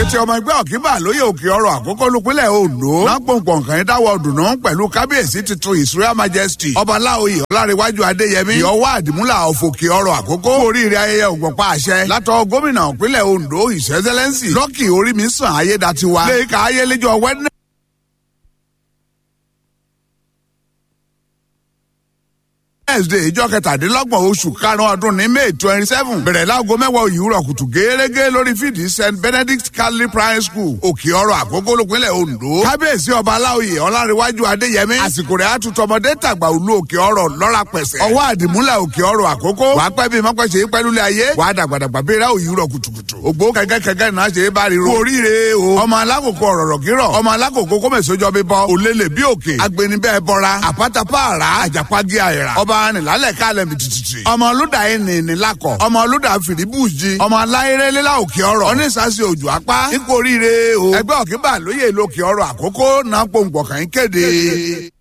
àti ọmọ ẹgbẹ́ ọ̀kíbà lóye òkè ọrọ̀ àkókò lópinlẹ̀ ondo lápòǹpọ̀ nǹkan yẹn dáwọ́ dùnú pẹ̀lú kábíyèsí tuntun ìsúra majesty ọba láòyè ọlárẹ̀wájú adéyẹmí ìyọwọ́ àdìmúlà ọ̀fọ̀kì ọrọ̀ àkókò oríire ayẹyẹ ògbọ̀pá àṣẹ látọ̀ gómìnà ìpínlẹ̀ ondo ìṣẹ́sẹ́lẹ́nsì lọ́kì orí mi sàn ayédatiwa lẹ́yìn ká ayéléjọ wẹ́dínẹ̀ wednesday ìjọ kẹtàdínlọ́gbọ̀n oṣù karùn-ún ọdún ní may twenty seven bẹ̀rẹ̀ láago mẹ́wàá òyìnbó kùtù gẹ́gẹ́ lórí fídì st benedict catholic primary school òkè ọrọ̀ àkókò lópinlẹ̀ ondo kábíyèsí ọba aláòye ọlárẹ̀wájú adéyẹmí àsìkò rẹ̀ àtúntọmọdé tàgbà òlu òkè ọrọ̀ lọ́ra pẹ̀sẹ̀ ọwọ́ àdìmúlẹ̀ òkè ọrọ̀ àkókò wàá pẹ́ bí mọ́pẹ́sẹ̀ pẹ́lúlẹ̀ ayé wàá dàgbàdàgbà bẹ́ẹ̀rẹ̀ òyìnbó kùtùkùtù ògbó kẹ̀kẹ́ náà ṣe é bá ríro oríire o ọmọ alákòókò ọ̀rọ̀rọ̀ kírọ̀ ọmọ alákòókò kọ́mẹ̀sọ́jọ́ bíbọ òlélẹ̀ bí òkè agbẹnibẹ́ bọ́ra àpátápàrà àjàpági àyẹ̀rà ọba nìlálẹ̀ kálẹ̀ mi tìtìtì. ọmọ olùdà yìí ní ní lakọ. ọmọ olùdà fìdíbùjì. ọmọ aláyérélélá òkè ọrọ̀. onísàsì òjò apá. ipò oríire o. ẹgbẹ́ òkè bá lóye lókè ọrọ̀ àkókò náà pòǹgbọ̀kàn kéde.